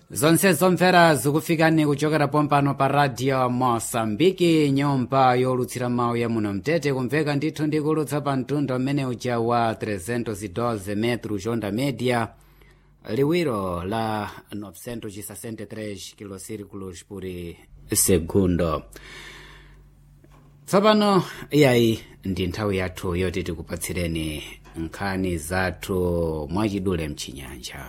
zonse zomvera zikufikani kuchokera pompano pa radio mosambiki nyumba yolutsira mawu ya muno mtete kumveka ndithu ndikulutsa pa mtunda umene uja wa 312 metro jonda media liwiro la 963 kilosirculos por segundo tsopano iyayi ndi nthawi yathu yoti tikupatsireni nkhani zathu mwachidule mchinyanja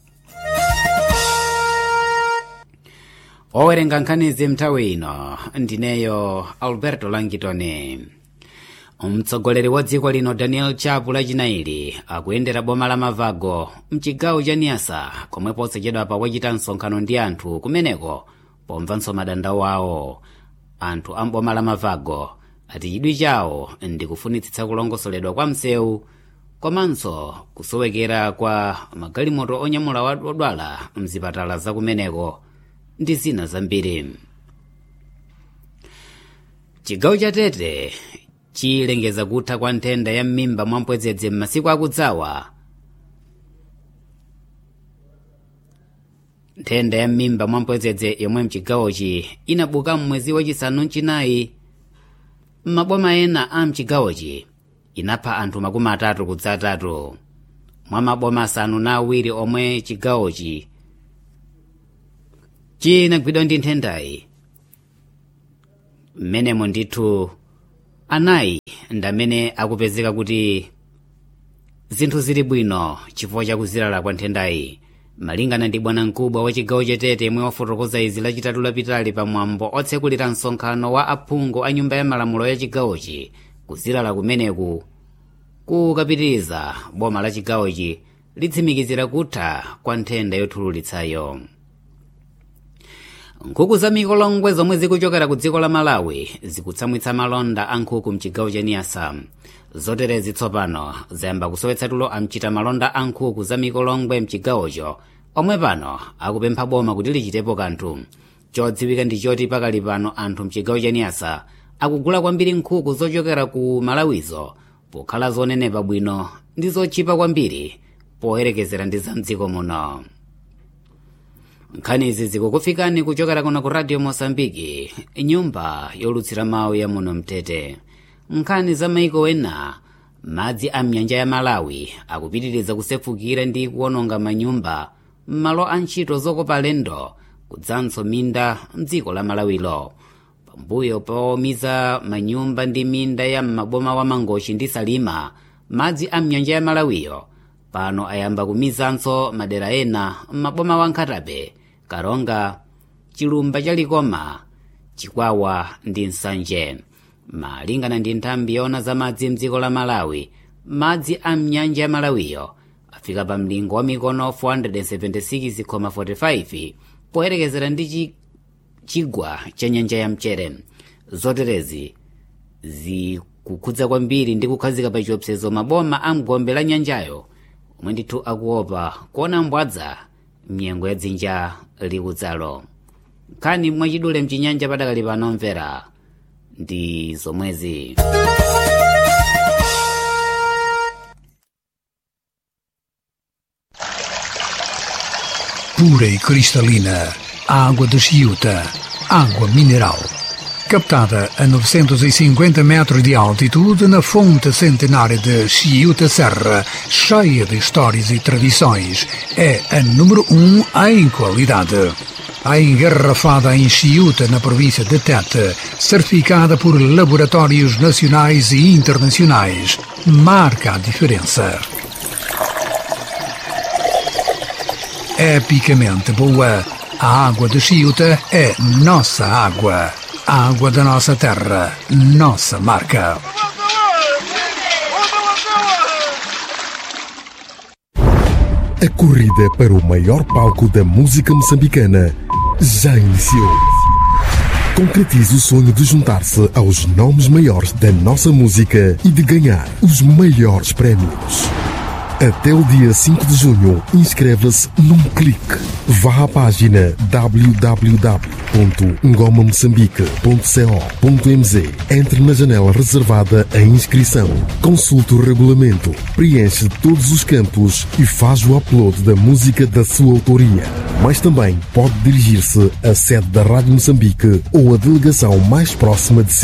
owerenga nkhanizi mnthawi ino ndineyo alberto langitoni mtsogoleri wa dziko lino daniel chapu lachinaili akuyendera boma la mavago mchigawo cha niasa komwe posachedwapa wachita msonkhano ndi anthu kumeneko pomvanso madandaulo awo anthu a mboma la mavago ati chidwi chawo ndi kufunitsitsa kulongosoledwa kwa msewu komanso kusowekera kwa magalimoto onyamula odwala mzipatala zakumeneko ndi zina zambiri chigawo cha tete chilengeza kutha kwa nthenda ya m'mimba mwampwedzedze m'masiku akudzawa nthenda ya m'mimba mwampwedzedze yomwe mchigawochi inabuka m'mwezi wachisanu mchinayi m'maboma ena a mchigawochi inapha anthu makumi atatu kudzatatu mwa maboma asanu na awiri omwe chigawochi chinagwidwa ndi nthendayi mmenemo ndithu anayi ndamene akupezeka kuti zinthu zili bwino chifukwa chakuzilala kwa nthendayi malingana ndi bwanamkubwa wa chigawo chatete yemwe wafotokoza izi lachitatu lapitali pamwambo otsekulira msonkhano wa aphungu a nyumba ya malamulo ya chigawochi kuzilala kumeneku kukapitiriza boma la chigawochi litsimikizira kutha kwa nthenda yothululitsayo nkhuku za mikolongwe zomwe zikuchokera ku dziko la malawi zikutsamwitsa malonda a nkhuku mchigawo cha niasa zoterezi tsopano zayamba kusowetsa tulo amchita malonda a nkhuku za mikolongwe mchigawocho omwe pano akupempha boma kuti lichitepo kanthu chodziwika ndi choti pakali pano anthu mchigawo cha niasa akugula kwambiri nkhuku zochokera ku malawizo pokhala zonenepa bwino ndi zotchipa kwambiri poyerekezera ndi za mdziko muno nkhanizi zikukufikani kuchokera kuno ku radio mosambiki nyumba yolutsira mawu ya muno mtete nkhani za maiko ena madzi a mnyanja ya malawi akupitiriza kusefukira ndi kuwononga manyumba m'malo a ntchito zokopa alendo kudzanso minda mdziko la malawilo pambuyo powumitsa manyumba ndi minda ya m'maboma wa mangochi ndi salima madzi a mnyanja ya malawiyo pano ayamba kumizanso madera ena m'maboma wa nkhatabe karonga chilumba cha likoma chikwawa ndi nsanje malingana ndi nthambi yoona za madzi mdziko la malawi madzi a mnyanja ya malawiyo afika pa mlingo wa mikono 476,45 poyerekezera ndi chigwa cha nyanja ya mchere zoterezi zikukhudza kwambiri ndi kukhazika pa chiopsezo maboma a mgombe la nyanjayo omwe ndithu akuopa kuona mbwadza mnyengo ya dzinja likudzalo nkhani mwachidule mchinyanja padakali pano mvera ndi zomwezi pura e cristalina, água de Chiuta, água mineral. Captada a 950 metros de altitude na fonte centenária de Chiuta Serra, cheia de histórias e tradições, é a número um em qualidade. A engarrafada em Chiuta, na província de Tete, certificada por laboratórios nacionais e internacionais, marca a diferença. epicamente boa. A água de Chiuta é nossa água. A água da nossa terra, nossa marca. A corrida para o maior palco da música moçambicana já iniciou. Concretize o sonho de juntar-se aos nomes maiores da nossa música e de ganhar os maiores prémios. Até o dia 5 de junho, inscreva-se num clique. Vá à página www.ngomamoçambique.co.mz Entre na janela reservada à inscrição. Consulte o regulamento, preenche todos os campos e faz o upload da música da sua autoria. mas também pode dirigir-se à sede da Rádio Moçambique ou à delegação mais próxima de si.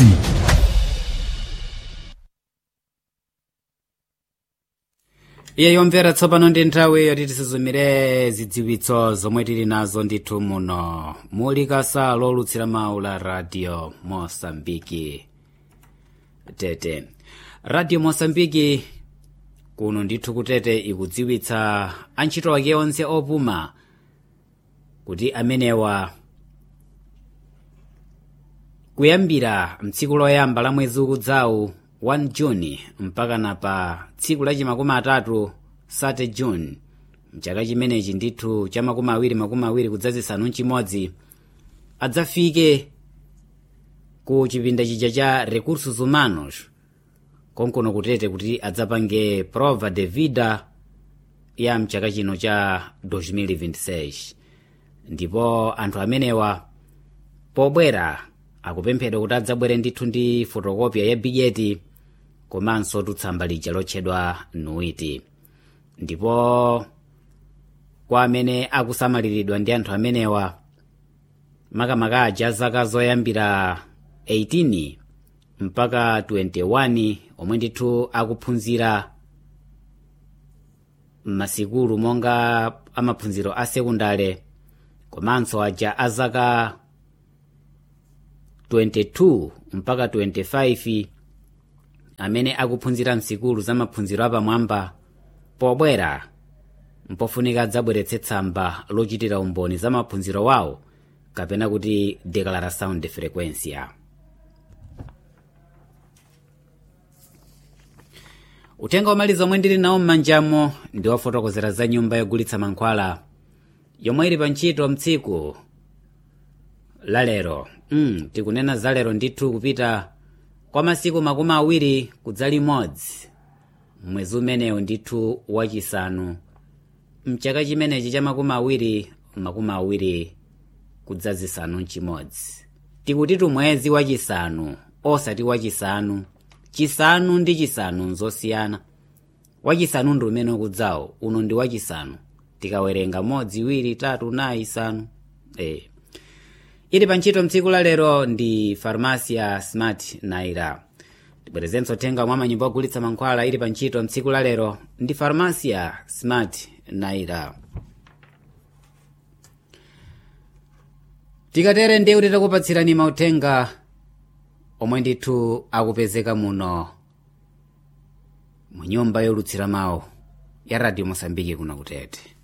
iye yomvera tsopano ndi nthawi yoti tisuzumire zidziwitso zomwe tili nazo ndithu muno muli kasa lolutsira mawu la radio mosambiki tete radio mosambiki kuno ndithu kutete ikudziwitsa antchito ake onse opuma kuti amenewa kuyambira mtsiku loyamba la mwezi ukudzawu 1 juni mpaka na pa tsiku lachi makumi atatu 30 juni mchaka chimenechi ndithu cha makumi awiri makumi awiri kudzazisanu mchimodzi adzafike ku chipinda chija cha recursos humanos konkono kutete kuti adzapange prova de vida ya mchaka chino cha 2026 ndipo anthu amenewa pobwera akupemphedwa kuti adzabwere ndithu ndi fotokopya ya bigeti komanso tutsamba lija lotchedwa nuiti ndipo kwa amene akusamaliridwa ndi anthu amenewa makamaka aja zaka zoyambira 18 mpaka 21 omwe ndithu akuphunzira m'masikulu monga amaphunziro a sekundale komanso aja azaka 22 mpaka 25 amene akuphunzira msikulu za maphunziro apamwamba pobwera mpofunika adzabweretse tsamba lochitira umboni za maphunziro wawo kapena kuti declaração de frequência uthenga womaliza omwe ndili nawo m'manjamo ndi wofotokozera za nyumba yogulitsa mankhwala yomwe ili pa ntchito mtsiku lalero mm, tikunena za lero ndithu kupita kwa masiku makumi awiri kudza limodzi mwezi umenewu ndithu wachisanu mchaka chimenechi cha makumi awiri makumi awiri kudza zisanu mchimodzi tikutitu mwezi wachisanu osati wachisanu chisanu ndi chisanu nzosiyana wachisanu ndi umene ukudzawo uno ndi wachisanu tikawerenga modzi iwiri tatu nayi isanu e. ili pa ntchito mtsiku la lero ndi farmasia smart naira tibwerezenso uthenga mwa manyumba ogulitsa mankhwala ili pa ntchito mtsiku la lero ndi farmasia smart naira tikatere ndiye kuti takupatsirani mauthenga omwe ndithu akupezeka muno mu nyumba yolutsira mawu ya radio mosambiki kuno kutete